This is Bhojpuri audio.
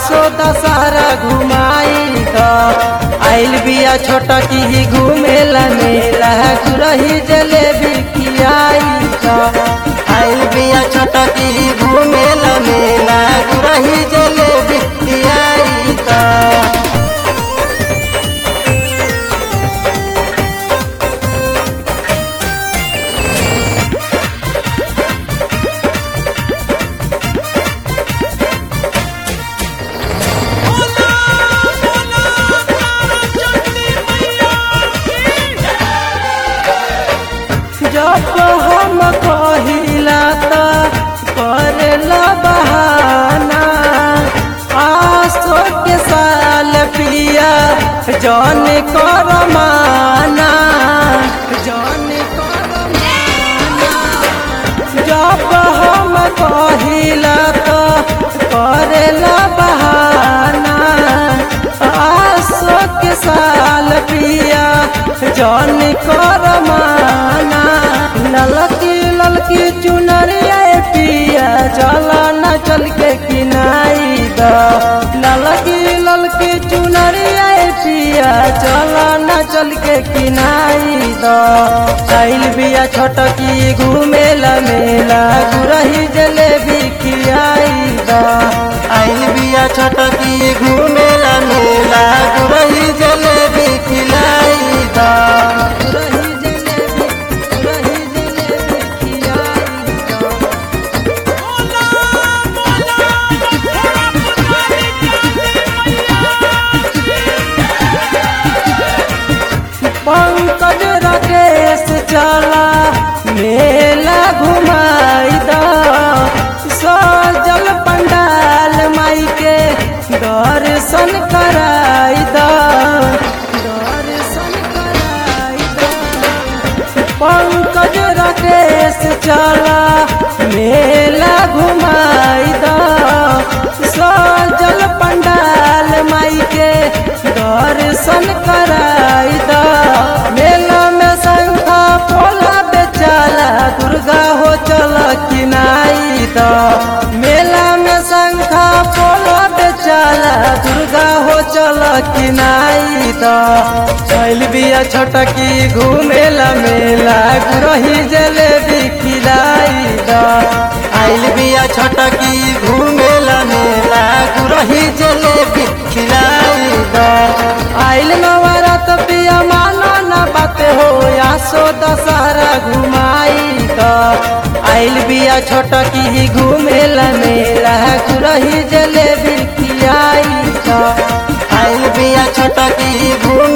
आसो दशहरा घुमाई द आइल बिया छोटा की घूमेला मेला गुरही जलेबी खियाई द आइल बिया छोटा की घूमेला मेला गुरही जलेबी खियाई द जब हम कहिला त करेला बहाना आसो के साल पिया जन कर माना जन कर माना जब हम कहिला त करेला बहाना आसो के साल पिया जन कर माना ललकी ललकी चुनरिया पिया चला न चल के किनाई द ललकी ललकी चुनरिया पिया चला न चल के किनाई द चैल बिया छोटकी घूमेला मेला गुरही जलेबी खियाई द आइल बिया छोटकी घूमेला मेला गुरही जलेबी खिलाई द गुरही जलेबी गुरही जलेबी खियाई द पंकज राकेश चला मेला घुमाई द सजल पंडाल माई के दर्शन कराई द दर्शन कराई द पंकज राकेश चला मेला घुमाई द सजल पंडाल माई के दर्शन कराई द मेला में शंखा पोला बेचाला दुर्गा हो चल किनाई द मेला में शंखा पोला बेचाला दुर्गा हो चल किनाई द चल बिया छोटकी घूमेला मेला गुरही जलेबी खिलाई द आइल बिया छोटकी घूमेला मेला गुरही जलेबी खिलाई द आइल नवरात पिया मानो न बात हो आसो दशहरा घुमाई द आइल बिया छोटकी घूमेला मेला गुरही जलेबी खियाई द आइल बिया छोटकी घूम